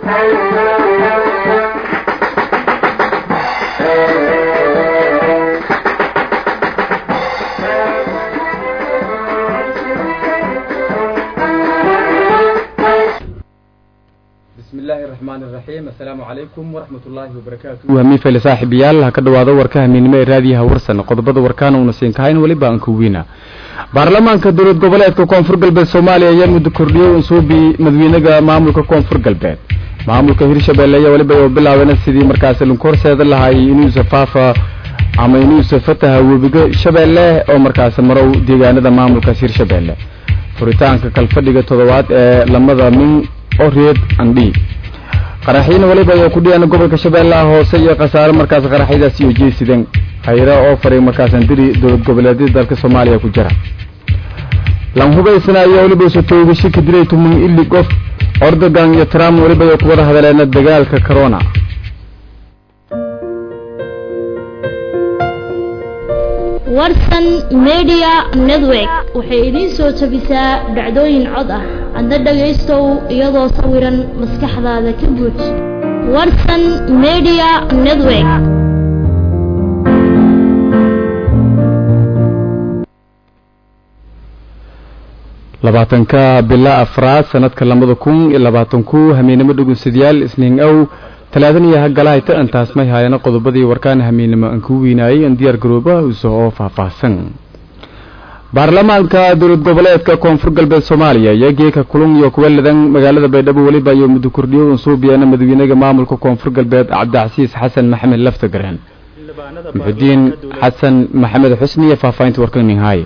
bismillahi raxmaan iraxiim assalaamu calaykum waraxmat ullaahi wabarakaatu wahmiifele saaxiibayaal ha ka dhowaado warka hamiinimo ee raadiyaha warsan qodobada warkaana uuna siin kahayn weliba aan kuwiina baarlamaanka dowlad goboleedka koonfur galbeed soomaaliya ayaa muddo kordhiyey unsuubi madawiinaga maamulka koonfur galbeed maamulka hirshabeelle ayaa weliba u bilaabeen sidii markaasi lunkorseeda lahay inuusa faafa ama inuusa fataha webiga shabeelle oo markaasi marow deegaanada maamulkaas hirshabeelle furitaanka kalfadhiga toddobaad ee lamada min oreed andhi qaraxiina weliba ayaa ku dhiyaan gobolka shabeellaha hoose iyo khasaare markaas qaraxyadaasi iyo jeesideen hayra oo faray markaasan diri dowlad goboleedyada dalka soomaaliya ku jira lan hubaysana ayaa weliba isu toogashi ka dilay tumun ili qof ordogan iyo trump weliba ay ku wada hadaleena dagaalka corona warsan media network waxay idiin soo jabisaa dhacdooyin cod ah hadda dhagaystow iyadoo sawiran maskaxdaada ka buuj warsan media network labaatanka bila afraad sanadka labada kun iyo labaatan ku hamiinimo dhugunsadayaal isniin ow talaadan iyo hagalahayta intaas may haayana qodobadii warkaan hamiinimo aan kuu weynaayay in diyaar garooba uso oo faahfaahsan baarlamaanka dowlad goboleedka koonfur galbeed soomaaliya iyo geeka kulun iyo kuwa ladan magaalada baydhabo weliba iyo muddo kordhiyo unsuubiyeena madawiinaga maamulka koonfur galbeed cabdicasiis xasan maxamed laftagareen muxudiin xasan maxamed xusni iyo faahfaahinta warkaninhaaye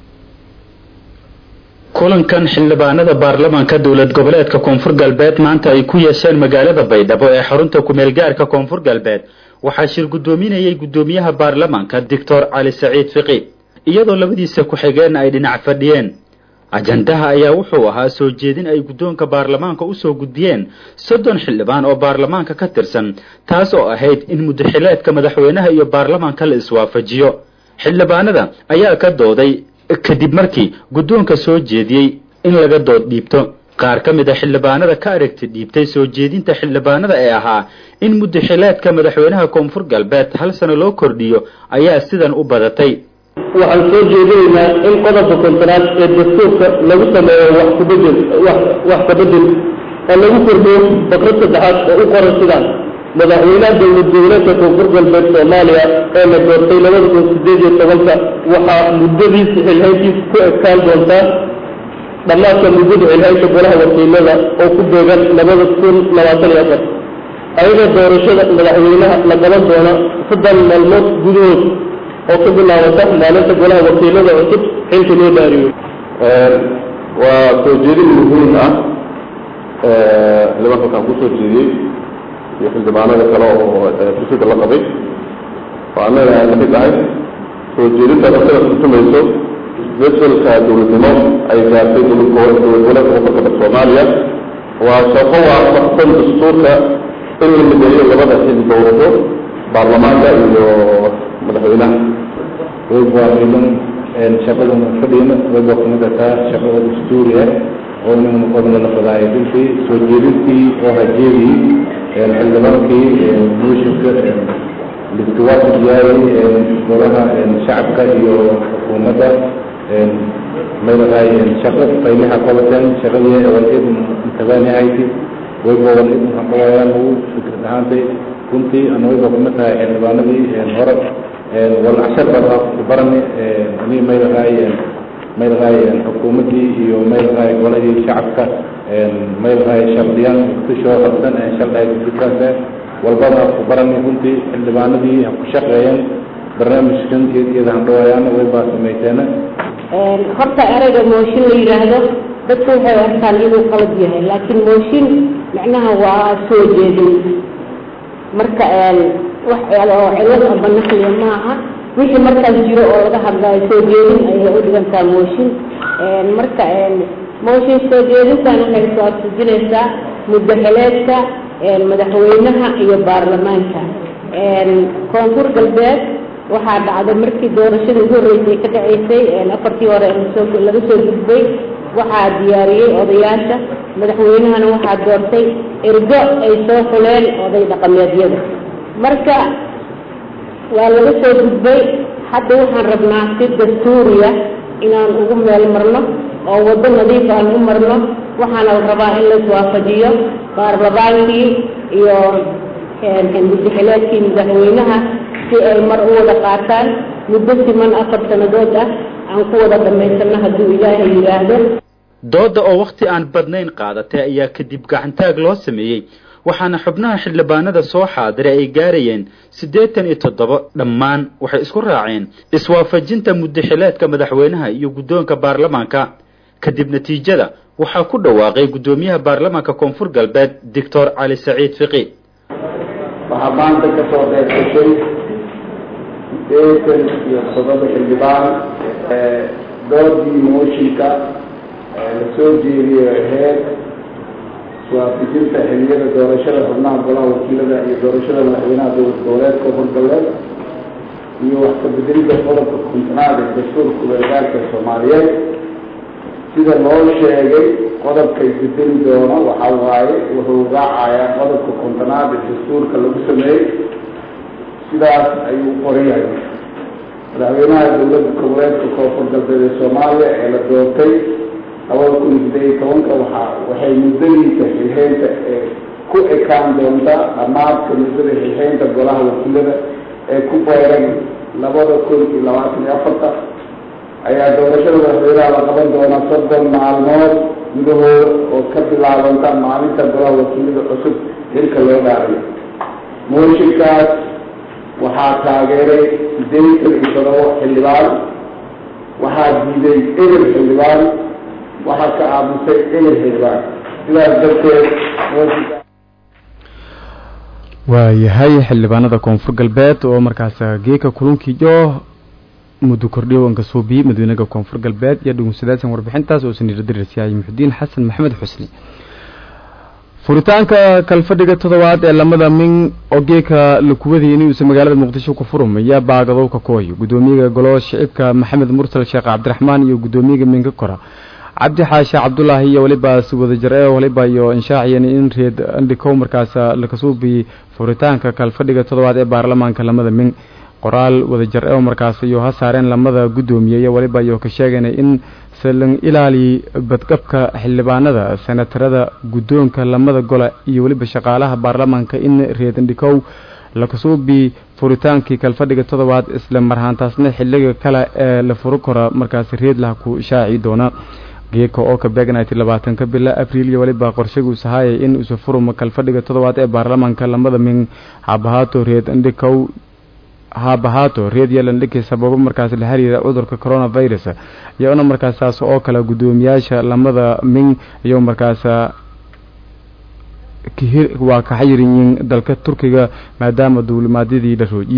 kulankan xildhibaanada baarlamaanka dowlad goboleedka koonfur galbeed maanta ay ku yeesheen magaalada baydhabo ee xarunta kumeel gaarka koonfur galbeed waxaa shir guddoominayay guddoomiyaha baarlamaanka doctor cali saciid fiqi iyadoo labadiisa ku-xigeenna ay dhinac fadhiyeen ajandaha ayaa wuxuu ahaa soo jeedin ay guddoonka baarlamaanka usoo gudbiyeen soddon xildhibaan oo baarlamaanka ka tirsan taas oo ahayd in muddaxileedka madaxweynaha iyo baarlamaanka la iswaafajiyo xildhibaanada ayaa ka dooday kadib markii guddoonka soo jeediyey in laga dood dhiibto qaar ka mid a xildhibaanada ka aragti dhiibtay soo jeedinta xildhibaanada ee ahaa in muddaxileedka madaxweynaha koonfur galbeed hal sano loo kordhiyo ayaa sidan u badatay waxaan soo jeedinaynaa in qodobka kontaraad ee dastuurka lagu sameeyo wax kubedel wax kabedel oo lagu kordhiyo fakrad saddexaad oo u qoran sidaan madaxweynaha dowlad goboleedka koonfur galbeed soomaaliya ee la doortay labada kun sideed iyo tobanka waxaa muddadiisa xilhayntiisa ku ekaan doontaa dhammaadka muddada xilhaynta golaha wakiilada oo ku beegan labada kun labaatan iyo afar ayadoo doorashada madaxweynaha la qaban doona soddon maalmood gudahood oo ka bilaabata maalinta golaha wakiilada cusub xilka loo dhaariyo waa soo jeedin muhiim ah xildhibaanka waxaan kusoo jeediyey iyo xildhibaanada kale oo kusida la qabay oo annaga ay lamid tahay soo jeedinta markada kutumayso isbeddelka dowladnimo ay gaartay dowlad goboleedka koonfurka soomaaliya waa shaqo waafaqsan dastuurka in la mideeyo labada xil dowlado baarlamaanka iyo madaxweynaha waybaailan shaqadan fadhiyana wayba kamid ataa shaqada dastuuri ah oo inaguna qodna la fadaayo runtii soo jeedintii oo hajeedii xildhibaankii muushinka liskiwaafaq yahay golaha shacabka iyo xukuumadda maylahay shaqo qayliha qabateen shaqadii awal-id intabaanihayti waybawan id haqawayaan ugu fikrad ahaantay runtii ana wayba kamid tahay xildhibaanadii hore wal cashar baa barani ani maylahay maylahay xukuumaddii iyo maylahay golahii shacabka maylahay shardiyaan kushoo qabsan sharciga fikirkaas walbada ku barani runtii xildhibaanadii ha ku shaqeeyeen barnaamijkan iyada handhawaayaan way baa samayteena horta erayga mooshin la yidhaahdo dadku waxay arkaan inuu qalad yahay laakiin mooshin macnaha waa soo jeedin marka wax oo cilad aba naqliya maaha wixii markaas jiro oo laga hadlayo soo jeedin ayay u dhigantaa mooshin marka mooshin soo jeedintan waxay iswaafajinaysaa muddaxileedka madaxweynaha iyo baarlamaanka koonfur galbeed waxaa dhacday markii doorashadii ugu horreysay ka dhaceysay afartii hore laga soo gudbay waxaa diyaariyey odayaasha madaxweynahana waxaa doortay ergo ay soo xuleen oday dhaqameedyada marka waa laga soo gudbay hadda waxaan rabnaa si dastuuriya inaan ugu meel marno oo waddo nadiif aan u marno waxaana la rabaa in la iswaafajiyo baarlamaankii iyo muddaxileedkii madaxweynaha si ay mar u wada qaataan muddo siman afar sannadood ah aan ku wada dhammaysano hadduu ilaahay yidhaahdo doodda oo wakhti aan badnayn qaadatay ayaa kadib gacantaag loo sameeyey waxaana xubnaha xildhibaanada soo xaadiray ay gaarayeen siddeetan iyo toddoba dhammaan waxay isku raaceen iswaafajinta muddaxileedka madaxweynaha iyo guddoonka baarlamaanka kadib natiijada waxaa ku dhawaaqay guddoomiyaha baarlamaanka koonfur galbeed doctor cali saciid fiqi waxaa maanta ka soo qayb gashay sideetan iyo toddoba xildhibaan doodii mooshinka la soo jeediyey aheyd iswaafijinta xiliyada doorashada xubnaha golaha wakiilada iyo doorashada madaxweynaha dowlad goboleed koonfur galbeed iyo wax ka bedelidda qodobka kontonaad ee dastuurka weergaarka soomaaliyeed sida loo sheegay qodobka isbedeli doono waxaa waaye wuxuu raacayaa qodobka kontonaad ee dastuurka lagu sameeyey sidaas ayuu u qoran yahay madaxweynaha dowladda goboleedka koonfur galbeed ee soomaaliya ee la doortay labada kun iyo siddeed iyo tobanka waxaa waxay muddadiisa xilxeynta ee ku ekaan doontaa dhammaadka muddada xilxeynta golaha wakiilada ee ku beeran labada kun iyo labaatan iyo afarta ayaa doorashada madaxweynaha la qaban doonaa soddon maalmood gudahooda oo ka bilaabanta maalinta golaha wakiilada cusub xilka loo dhaariyo mooshinkaas waxaa taageeray siddeetan iyo todoba xildhibaan waxaa diiday eber xildhibaan waxaa ka aamusay eber xildhibaan sidaas darteed mooshinka waayahay xildhibaanada koonfur galbeed oo markaas geeka kulunkiiyo muddo kordhiyowanka suubiye madaweynega koonfur galbeed iyo dhugunsadaadsan warbixintaas oo saniiradirisyahay muxudiin xasan maxamed xusni furitaanka kalfadhiga toddobaad ee lamada min oo geeka lakuwadayay inuusa magaalada muqdisho ku furum ayaa baagadow ka kooy gudoomiyaga golo shicibka maxamed mursal sheekh cabdiraxmaan iyo gudoomiyaga minka kora cabdi xaashe cabdulaahi iyo waliba si wadajir ee waliba iyo inshaaciyan in reed andhikow markaas lakasuubi furitaanka kalfadhiga toddobaad ee baarlamaanka lamada min qoraal wadajir ee markaas iyo ha saareen lamada guddoomiye iyo waliba iyo ka sheegana in salan ilaali badqabka xildhibaanada senatarada guddoonka lamada gole iyo weliba shaqaalaha baarlamaanka in reedandhikow lakasuubi furitaankii kalfadhiga toddobaad isla marhaantaasna xiliga kale ee la furi karo markaas reedlaha ku shaaci doona geeka oo ka beegnati labaatanka bila abriil iyo waliba qorshaguus ahaayay in isu furuma kalfadhiga toddobaad ee baarlamaanka lamada min habahaato reed andhikow haabahaato reed yeelandhiki sababo markaas la xiriira cudurka coronavirus iyona markaas saas oo kale guddoomiyaasha lamada min iyo markaas waa ka xayiriyiin dalka turkiga maadaama duulimaadyadii la rooyi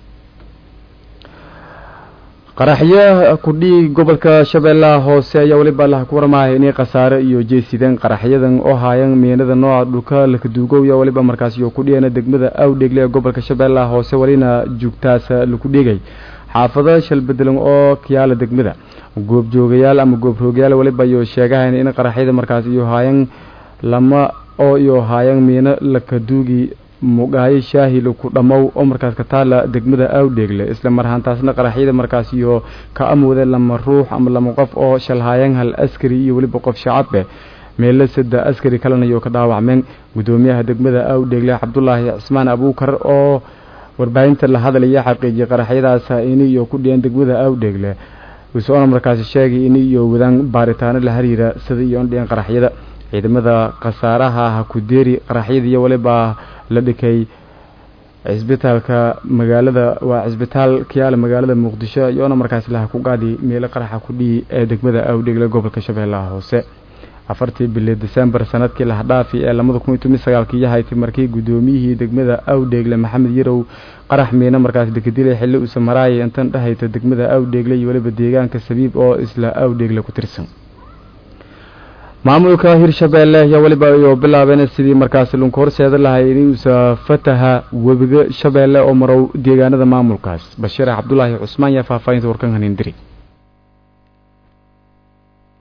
qaraxyo kudhii gobolka shabeellaha hoose ayaa weliba laha ku warmaaya inay khasaare iyo jeesideen qaraxyadan oo haayan meenada nooca dhulka lakaduugow iyo waliba markaas iyo kudhiyana degmada awdheegle ee gobolka shabeellaha hoose walina joogtaas laku dhigay xaafado shalbedelan oo kiyaala degmada goobjoogayaal ama goobroogayaal waliba iyo sheegahayn in qaraxyada markaas iyo haayan lama oo iyo haayan miino lakaduugi mugaayo shaahi laku dhammow oo markaas ka taala degmada awdheegle isla marhaantaasna qaraxyada markaas iyo ka amooda lama ruux ama lama qof oo shalhaayan hal askari iyo weliba qof shacabeh meelo sada askari kalena iyo ka dhaawacmeen guddoomiyaha degmada awdheegle cabdulaahi cismaan abuukar oo warbaahinta la hadlaya xaqiijiyay qaraxyadaas in iyo ku dhiyeen degmada awdheegle isoona markaasi sheegay in iyo wadaan baaritaano la xiriira sida iyo indhiyeen qaraxyada ciidamada khasaaraha ha ku deeri qaraxyada iyo waliba la dhikay cisbitaalka magaalada waa cisbitaal kiyaala magaalada muqdisho iyoona markaas laha ku qaadi meelo qaraxa ku dhihi ee degmada awdheegle gobolka shabeellaha hoose afartii bili desembar sanadkii lahdhaafi ee lamada kun iyo toban sagaalkii yahayti markii guddoomiyihii degmada awdheegle maxamed yarow qarax miina markaas dekadilay xilli uusa maraayay intan dhahayta degmada awdheegle iyo weliba deegaanka sabiib oo isla awdheegle ku tirsan maamulka hirshabeelle ayaa weliba iyo bilaabeen sidii markaas lunka horseeda lahay inuusa fataha webiga shabeelle oo marow deegaanada maamulkaas bashiir cabdulaahi cusmaan yaa faahfaahinta warkan hanindiri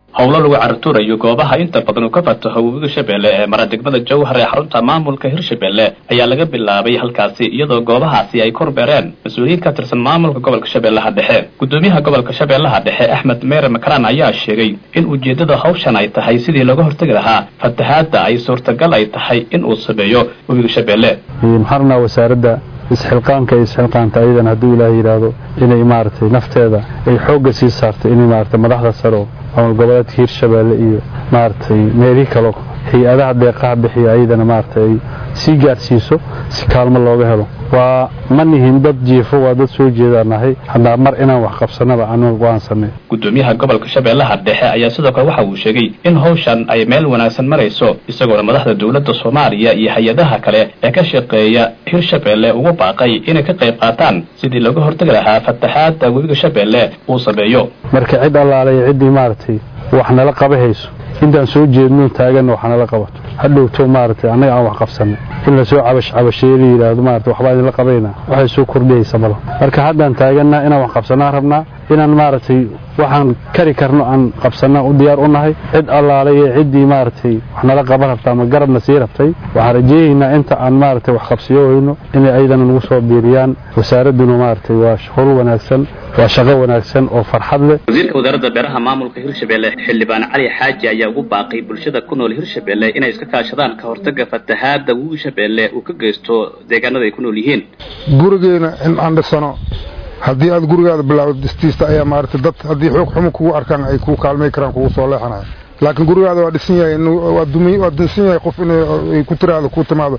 howlo lagu caratuurayo goobaha inta badan uu ka fataho webiga shabeelle ee mara degmada jowhar ee xarunta maamulka hirshabeelle ayaa laga bilaabay halkaasi iyadoo goobahaasi ay korbeereen mas-uuliyiin ka tirsan maamulka gobolka shabeellaha dhexe gudoomiyaha gobolka shabeellaha dhexe axmed meere makaraan ayaa sheegay in ujeeddada hawshan ay tahay sidii looga hortegi lahaa fatahaadda ay suurtagal ay tahay in uu sameeyo webiga shabeelle maxarnaa wasaaradda isxilqaanka iyo isxilqaanta ayadan hadduu ilaaha yidhaahdo inay maaragtay nafteeda ay xoogga sii saartay inay maaragtay madaxda sare oo maamul goboleedka hirshabeelle iyo maaragtay meelihii kaleo hay-adaha deeqaha bixiya ayadana maaragtay ay sii gaarsiiso si kaalmo looga helo waa ma nihin dad jiifo waa dad soo jeedaanahay haddaa mar inaan wax qabsanaba anu go-aansanay gudoomiyaha gobolka shabeellaha dhexe ayaa sidoo kale waxa uu sheegay in hawshan ay meel wanaagsan marayso isagoona madaxda dowladda soomaaliya iyo hay-adaha kale ee ka shaqeeya hirshabeelle ugu baaqay inay ka qayb qaataan sidii looga hortegi lahaa fataxaadda webiga shabeelle uu sameeyo marka cid allaalay ciddii maaragtay wax nala qaba hayso intaan soo jeedno taaganna wax nala qabato hadhowto maaragtay annaga aan wax qabsanay in lasoo cabash cabasheeye la yidhaahdo maarata waxbaa idinla qabayna waxay soo kordhiyaysa malo marka haddaan taaganna inaan wax qabsannaan rabnaa inaan maaragtay waxaan kari karno aan qabsannaan u diyaar u nahay cid allaalay ee ciddii maaragtay wax nala qaban rabta ama garabna sii rabtay waxaan rajeeyaynaa inta aan maaragtay wax qabsiyo weyno inay ayadana nagu soo biiriyaan wasaaradduna maaragtay waa howl wanaagsan waa shaqo wanaagsan oo farxad leh wasiirka wasaaradda beeraha maamulka hirshabeelle xildhibaan cali xaaji ayaa ugu baaqay bulshada ku nool hirshabeelle inay iska kaashadaan ka hortaga fatahaadda webiga shabeelle uu ka geysto deegaanada ay ku nool yihiin gurigeena in aan dhisano haddii aad gurigaada bilaawdo dhistiista ayaa maaragtay dad haddii xoog xumo kugu arkaan ay kuu kaalmay karaan kugu soo leexanaya laakiin gurigaada waa dhisan yahay waa dunsan yahay qof inay ku tiraado kuu timaado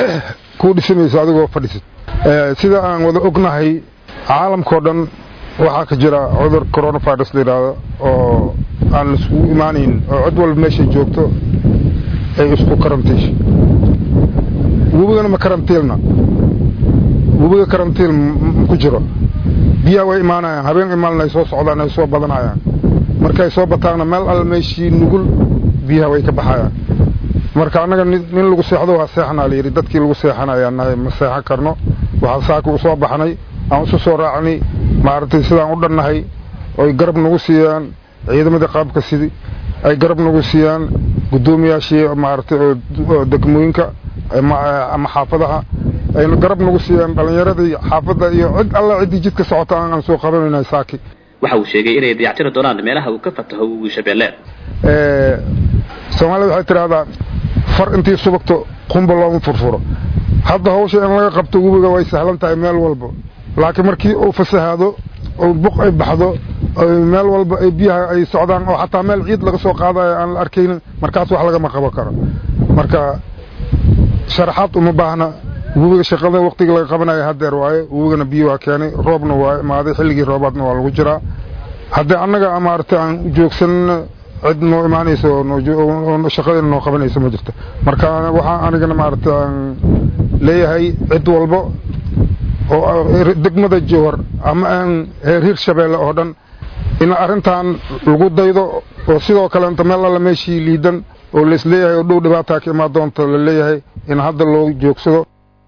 kuu dhisimayso adigoo fadhisid sida aan wada ognahay caalamkao dhan waxaa ka jira cudur coronavirus la yidhaahdo oo aan laiskugu imaanayn oo cid walba meeshay joogto ay isku karantiisho webigana ma karantiilna webiga karantiil ku jiro biyaha way imaanayaan habeen imaalna ay soo socdaan ay soo badanayaan markay soo bataanna meel alla meeshii nugul biyaha way ka baxayaan marka annaga nin lagu seexdo waa seexanaa la yidhi dadkii lagu seexanayaa nahay ma seexan karno waxaan saaka u soo baxnay aan isu soo raacnay maaragtay sidaan u dhannahay oy garab nagu siiyaan ciidamadii qaabka sidii ay garab nagu siiyaan guddoomiyaashii maaragtay oo degmooyinka ama xaafadaha ayna garab nagu siiyaan dhallinyaradii xaafadda iyo cid alla ciddii jidka socota aan soo qabanayna saaki waxa uu sheegay inay dayactiri doonaan meelaha uu ka fataho webiga shabeelle soomaalida waxay tidhaahdaa far intii subagto qumba looma furfuro hadda hawsha in laga qabto webiga way sahlan tahay meel walba laakiin markii uu fasahaado oo buq ay baxdo meel walba ay biyaha ay socdaan oo xataa meel ciid laga soo qaadayo aan la arkaynin markaas wax lagama qaban karo marka sharaxaad uma baahna webiga shaqada waqtiga laga qabanayo hadeer waaye webigana biyo waa keenay roobna waa imaaday xilligii roobaadna waa lagu jiraa haddii annaga maaragtay aan joogsanna cid noo imaanayso oo shaqadeena noo qabanayso ma jirto marka waxaa anigana maaragtay aan leeyahay cid walba oo degmada jowhar ama aan heer hirshabeelle oo dhan in arrintan lagu daydo oo sidoo kaleenta meel alla meeshii liidan oo laisleeyahay oo dhow dhibaataa ka imaan doonta la leeyahay in hadda loo joogsado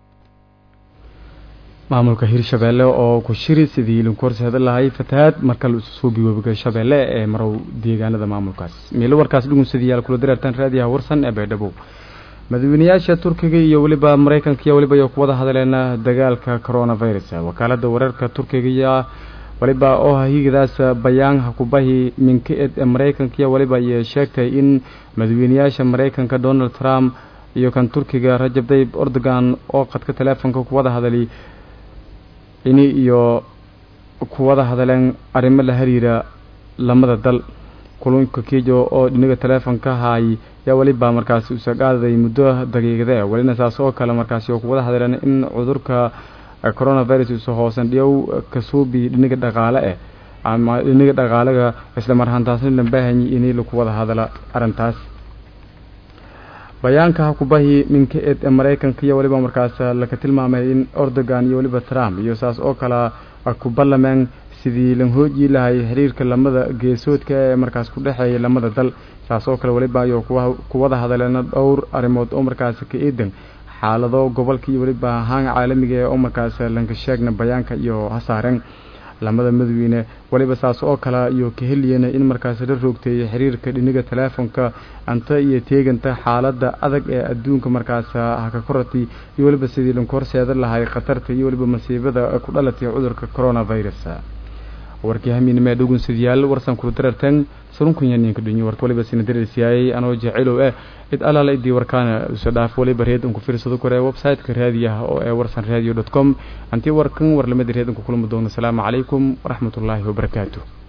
maamulka hirshabeelle oo ku shiri sidii idinku horseeda lahay fatahaad marka la isu suubi webiga shabeelle ee marow deegaanada maamulkaas miilo warkaas dhugunsidayaal kula dareertaan raadiyaha warsan ee baydhabo madaxweynayaasha turkiga iyo weliba maraykanka iyo weliba ay ku wada hadleen dagaalka coronavirus wakaalada wararka turkiga iyo waliba oo higadaas bayaan hakubahi minka-ed ee maraykanka iyo waliba ay sheegtay in madaxweynayaasha maraykanka donald trump iyo kan turkiga rajab tayyib erdogan oo qadka teleefonka kuwada hadali ini iyo kuwada hadaleen arrimo la xiriira lamada dal kulunka kijo oo dhinaga teleefonka haay yaa weliba markaasi usaqaaday muddo daqiiqade welina saas oo kale markaasi oo kuwada hadleen in cudurka coronavirus usa hoosan dhiyow kasuubi dhinaga dhaqaale eh ama dhinaga dhaqaalaga isla marhantaasna la baahanyi inay laku wada hadala arrintaas bayaanka hakubahi minka ed ee maraykanka iyo weliba markaas laka tilmaamay in erdogan iyo weliba trump iyo saas oo kale ku ballameen sidii lan hooji lahay xiriirka lamada geesoodka ee markaas ku dhexeeya lamada dal saas oo kale weliba ayo kuwada hadaleena dhowr arrimood oo markaas ka eedan xaalado gobolka iyo weliba haan caalamiga ee oo markaas lanka sheegna bayaanka iyo hasaareen lamada madawiine waliba saas oo kale iyo ka heliyana in markaas la roogteeyay xiriirka dhiniga teleefonka anta iyo teeganta xaalada adag ee adduunka markaas haka korati iyo waliba sidii lanku horseedan lahay khatarta iyo waliba masiibada ku dhalatay cudurka coronavirus warkii hamiinimee dhugunsidyaal warsan kula darartan surunkunyaninka dhinyo warka waliba sina dararsiyaayay anoo jecelow eh cid alaala idii warkaana iso dhaaf waliba reed unku fiirsado kore website-ka raadiyaha oo ee warsan radio dot com antii warkan warlamada reed unku kulmi doono asalaamu calaykum waraxmatullaahi wabarakaatu